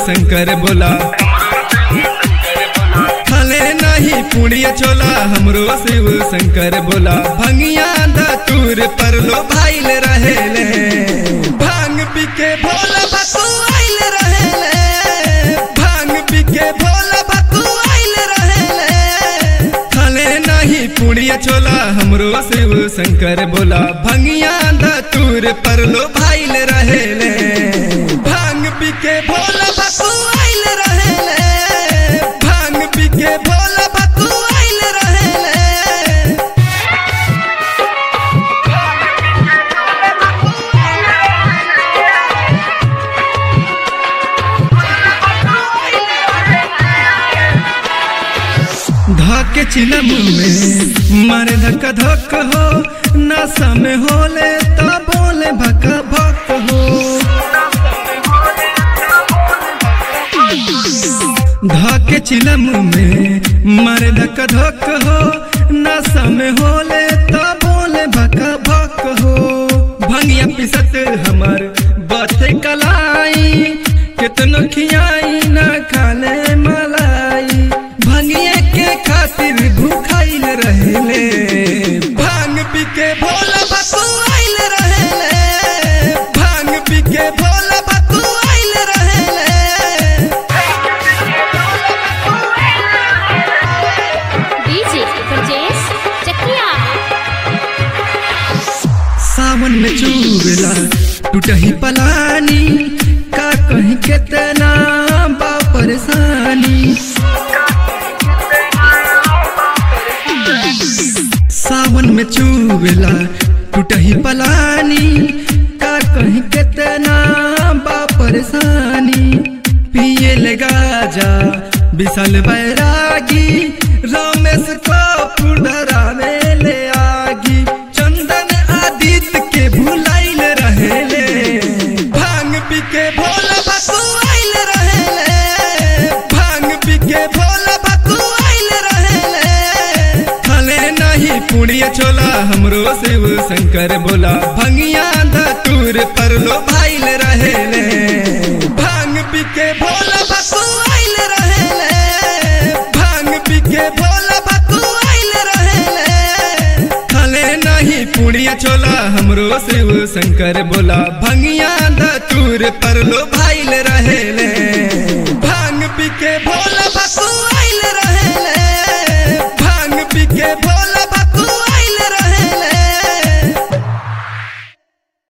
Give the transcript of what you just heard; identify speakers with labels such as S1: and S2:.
S1: शंकर बोला खाले नहीं पुड़िया छोला हमरो शिव शंकर बोला भंगिया धतूर पर लो भाईल रहेले भांग पी के भोला भतू आइल रहेले भांग पी के भोला भतू आइल रहेले खाले नहीं पुड़िया छोला हमरो शिव शंकर बोला भंगिया धतूर पर लो भाईल रहेले भांग पी के भोला भतू आइल रहेले भांग पी के भोला भतू आइल रहेले धके चिलम में मारे धक धक हो नशा में होले तो बोले भक भक हो धके चिलम में मारे धक धक हो नशा में होले तो बोले भक भक हो भंगिया पिसत हमर बथे कलाई कितनो खियाई न खाले मलाई भंगिए के खातिर भूखाइल रहेले भांग पी के भोला भतू आइल रहेले भांग पी के भोला भतू आइल रहेले
S2: डीजे ब्रजेश चकिया
S1: सावन में चूबेला टूटही पलानी का कहीं कितना बा परेशानी सावन में चूबेला टूटही पलानी का कहीं कितना बा परेशानी पिए लगा जा विशाल बैरागी रमेश को पुडरा में ले आगी चंदन आदित्य के भुलाइल रहेले भांग पी के भोला भतू आइल रहेले भांग पी के भोला भतू आइल रहेले खाले नहीं पुड़िया छोला हमरो शिव शंकर बोला भंगिया धतूर पर लो भाइल रहेले भांग पी के भोला भतू आइल रहेले भांग पी के भोला भतू आइल रहेले खाले नहीं पुड़िया छोला हमरो शिव शंकर बोला भंगिया धतूर पर लो भाई